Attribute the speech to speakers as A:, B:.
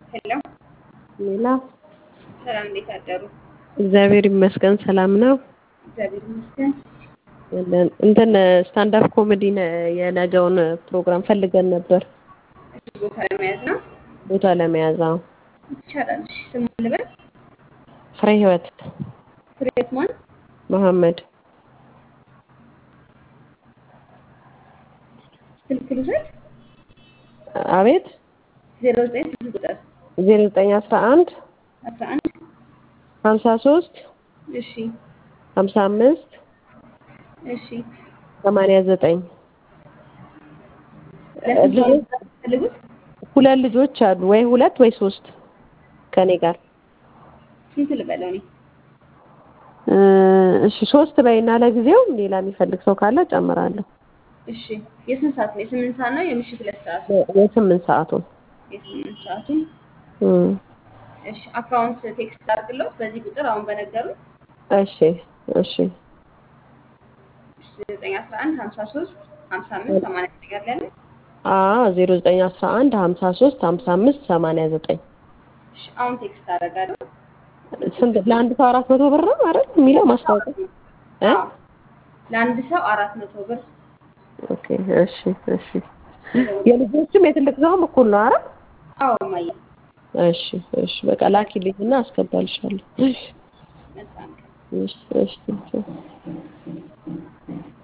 A: ሄሎ
B: ሌላ
A: ሰላም፣ እንዴት አደሩ?
B: እግዚአብሔር ይመስገን ሰላም ነው።
A: እግዚአብሔር ይመስገን።
B: እንትን ስታንዳፕ ኮሜዲ የነገውን ፕሮግራም ፈልገን ነበር
A: እሺ፣ ቦታ ለመያዝ ነው
B: ቦታ ለመያዝ። አዎ
A: ይቻላል። እሺ፣ ስም ልበል?
B: ፍሬ ህይወት
A: ፍሬህይወት ማን?
B: መሐመድ
A: ስልክ ልውሰድ?
B: አቤት
A: ዜሮ ዘጠኝ ስልክ ቁጥር
B: ዜሮ ዘጠኝ አስራ አንድ
A: አስራ አንድ
B: ሀምሳ ሶስት
A: እሺ
B: ሀምሳ አምስት
A: እሺ።
B: ሰማንያ ዘጠኝ
A: ለስንት ሰው ነው የምትፈልጉት?
B: ሁለት ልጆች አሉ ወይ ሁለት ወይ ሶስት ከኔ ጋር
A: ስንት ልበለው እኔ?
B: እ እሺ ሶስት በይና ለጊዜው ሌላ የሚፈልግ ሰው ካለ ጨምራለሁ።
A: እሺ። የስንት ሰዓት ነው? የስምንት ሰዓት ነው የምሽት ሁለት ሰዓት?
B: የስምንት ሰዓቱን
A: የስምንት ሰዓቱን
B: እም
A: እሺ። አካውንት ቴክስት አድርግሎት በዚህ ቁጥር አሁን በነገሩ
B: እሺ እሺ
A: ዘጠኝ አስራ አንድ ሀምሳ ሶስት ሀምሳ አምስት ሰማንያ ዘጠኝ አለ ያለ
B: አ ዜሮ ዘጠኝ አስራ አንድ ሀምሳ ሶስት ሀምሳ አምስት ሰማንያ ዘጠኝ
A: እሺ። አሁን ቴክስት አደርጋለሁ።
B: ስንት ለአንድ ሰው አራት መቶ ብር ነው አይደል የሚለው ማስታወቂያ እ
A: አዎ፣ ለአንድ ሰው አራት መቶ ብር
B: ኦኬ እሺ እሺ የልጆችም የትልቅ ሰውም እኩል ነው አይደል
A: አዎ እማዬ
B: እሺ እሺ በቃ ላኪልኝና አስገባልሻለሁ እሺ
A: መልካም ቀን
B: እሺ እሺ